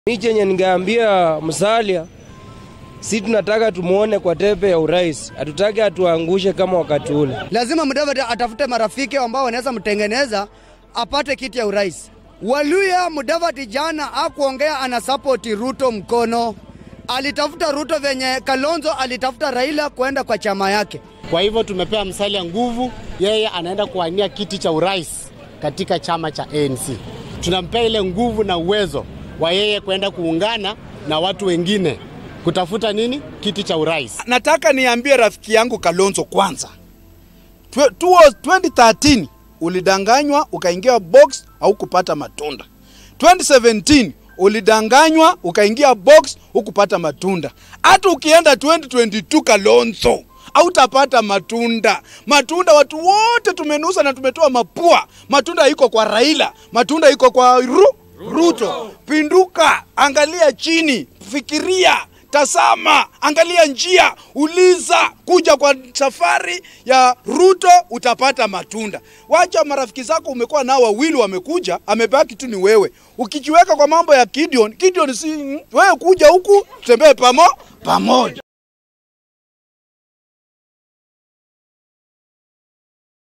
Mi chenye ningeambia Musalia, si tunataka tumuone kwa tepe ya urais, hatutaki atuangushe kama wakati ule. Lazima Mudavadi atafute marafiki ambao wanaweza mtengeneza apate kiti ya urais. Waluya Mudavadi jana akuongea ana support Ruto mkono, alitafuta Ruto venye Kalonzo alitafuta Raila kwenda kwa chama yake. Kwa hivyo tumepea Musalia nguvu, yeye anaenda kuwania kiti cha urais katika chama cha ANC. Tunampea ile nguvu na uwezo wa yeye kwenda kuungana na watu wengine kutafuta nini, kiti cha urais. Nataka niambie rafiki yangu Kalonzo kwanza, 2013 ulidanganywa ukaingia box au kupata matunda. 2017 ulidanganywa ukaingia box hukupata matunda. Hata ukienda 2022 Kalonzo hautapata matunda. Matunda watu wote tumenusa na tumetoa mapua. Matunda iko kwa Raila, matunda iko kwa Ru, Ruto. Pinduka, angalia chini, fikiria Tazama, angalia njia, uliza, kuja kwa safari ya Ruto utapata matunda. Wacha marafiki zako umekuwa nao wawili wamekuja, amebaki tu ni wewe. Ukijiweka kwa mambo ya Gideon, Gideon si wewe, kuja huku tutembee pamo pamoja.